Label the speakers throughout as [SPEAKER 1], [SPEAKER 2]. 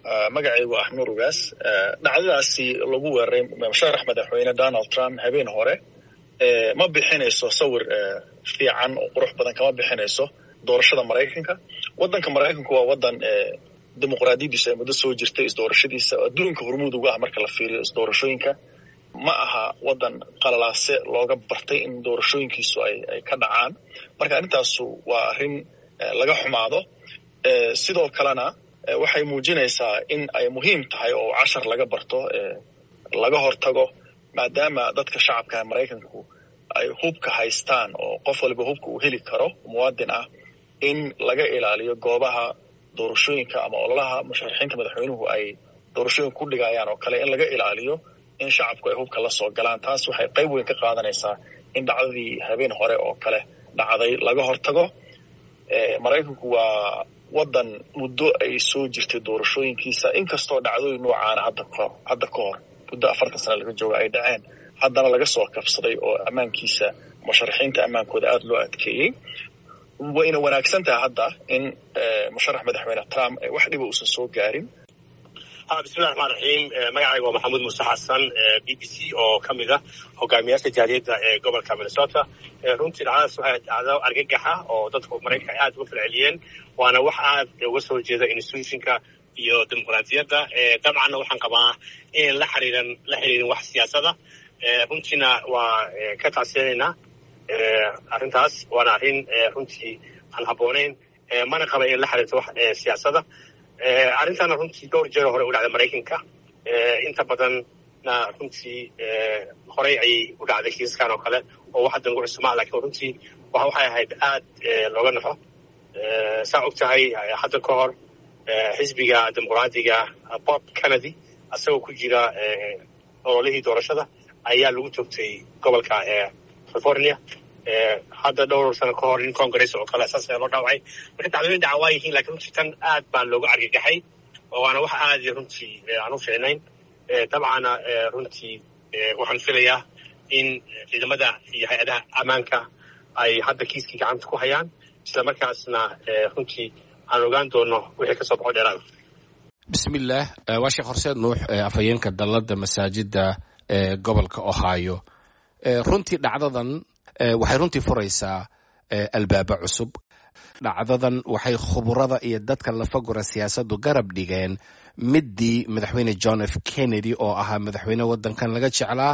[SPEAKER 1] magacaygu ah nuur ugaas dhacdadaasi lagu weeraray musharax madaxweyne donald trump habeen hore ma bixinayso sawir fiican oo qurux badan kama bixinayso doorashada maraykanka waddanka maraykanku waa waddan dimuqraadiyadiisu ay muddo soo jirtay isdoorashadiisa adduunka hormuud uga ah marka la fiiriyo isdoorashooyinka ma aha waddan qalalaase looga bartay in doorashooyinkiisu ay ay ka dhacaan marka arrintaasu waa arrin laga xumaado sidoo kalena waxay muujinaysaa in ay muhiim tahay oo cashar laga barto laga hortago maadaama dadka shacabka maraykanku ay hubka haystaan oo qof waliba hubka uu heli karo muwaadin ah in laga ilaaliyo goobaha doorashooyinka ama ololaha musharaxiinta madaxweynuhu ay doorashooyinka ku dhigayaan oo kale in laga ilaaliyo in shacabku ay hubka la soo galaan taas waxay qayb weyn ka qaadanaysaa in dhacdadii habeen hore oo kale dhacday laga hortago maraykanku waa waddan muddo ay soo jirtay doorashooyinkiisa inkastoo dhacdooyin noocaana hadda kahor hadda ka hor muddo afartan sana laga jooga ay dhaceen haddana laga soo kabsaday oo ammaankiisa musharaxiinta ammaankooda aada loo adkeeyey wayna wanaagsan tahay hadda in musharax madaxweyne trump wax dhiba uusan soo gaarin
[SPEAKER 2] bismillahi raxmaan raxiim magacayga waa maxamuud muuse xasan b b c oo ka mid ah hogaamiyaasha jaaliyadda ee gobolka minnesota runtii dhacdadaas waxay dhacdo argagaxa oo dadku maraykanka ay aad uga falceliyeen waana wax aad uga soo jeeda institutionka iyo dimuqraadiyadda dabcanna waxaan qabaa inan la xiriiran la xiriirin wax siyaasada runtiina waa ka taasinaynaa arrintaas waana arrin runtii aan habboonayn mana qaba in la xiriirto wax siyaasada arrintana runtii dhowr jeer hore u dhacday maraykanka inta badanna runtii horey ayay u dhacday kiiskan oo kale oo wax haddan ugu cusmaa lakiin runtii waxay ahayd aad looga naxo saa og tahay hadda ka hor xisbiga dimuqraadiga bob kennedy asagoo ku jira ololihii doorashada ayaa lagu toogtay gobolka california hadda dhowr sano ka hor in congress oo kale saas loo dhaawacay marka dacdooyin dhaca waa yihiin lakiin runtii tan aad baa looga argagaxay waana wax aad runtii aan u fiicnayn dabcana runtii waxaan filayaa in ciidamada iyo hay-adaha ammaanka ay hadda kiiskii gacanta ku hayaan isla markaasna runtii aan ogaan doono wixii kasoo baxo dheeraada
[SPEAKER 3] bismillaah waa sheekh horseed nuux afhayeenka dalladda masaajidda ee gobolka ohio runtii dhacdadan waxay runtii furaysaa albaaba cusub dhacdadan waxay khuburada iyo dadka lafagura siyaasaddu garab dhigeen middii madaxweyne john f kennedy oo ahaa madaxweyne waddankan laga jeclaa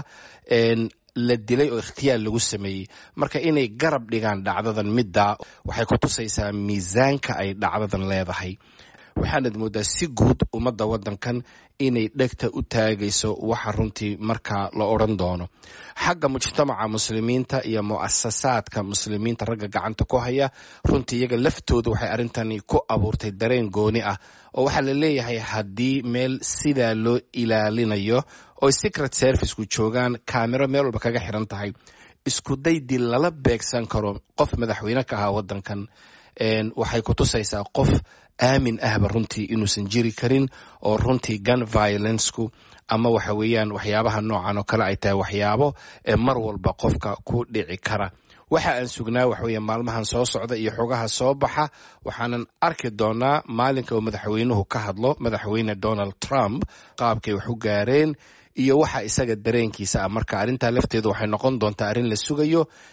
[SPEAKER 3] la dilay oo ikhtiyaar lagu sameeyey marka inay garab dhigaan dhacdadan middaa waxay ku tusaysaa miisaanka ay dhacdadan leedahay waxaanad mooddaa si guud ummadda waddankan inay dhegta u taagayso waxa runtii markaa la odran doono xagga mujtamaca muslimiinta iyo mu'asasaadka muslimiinta ragga gacanta ku haya runtii iyaga laftooda waxay arrintani ku abuurtay dareen gooni ah oo waxaa la leeyahay haddii meel sidaa loo ilaalinayo oo secret serviceku joogaan kaamiro meel walba kaga xiran tahay isku daydii lala beegsan karo qof madaxweyne ka ahaa waddankan waxay ku tusaysaa qof aamin ahba runtii inuusan jiri karin oo runtii gun violenceku ama waxa weeyaan waxyaabaha noocan oo kale ay tahay waxyaabo ee mar walba qofka ku dhici kara waxa aan sugnaa waxa weeye maalmahan soo socda iyo xogaha soo baxa waxaanan arki doonaa maalinka uu madaxweynuhu ka hadlo madaxweyne donald trump qaabkay wax u gaareen iyo waxa isaga dareenkiisa ah marka arrintaa lafteedu waxay noqon doontaa arrin la sugayo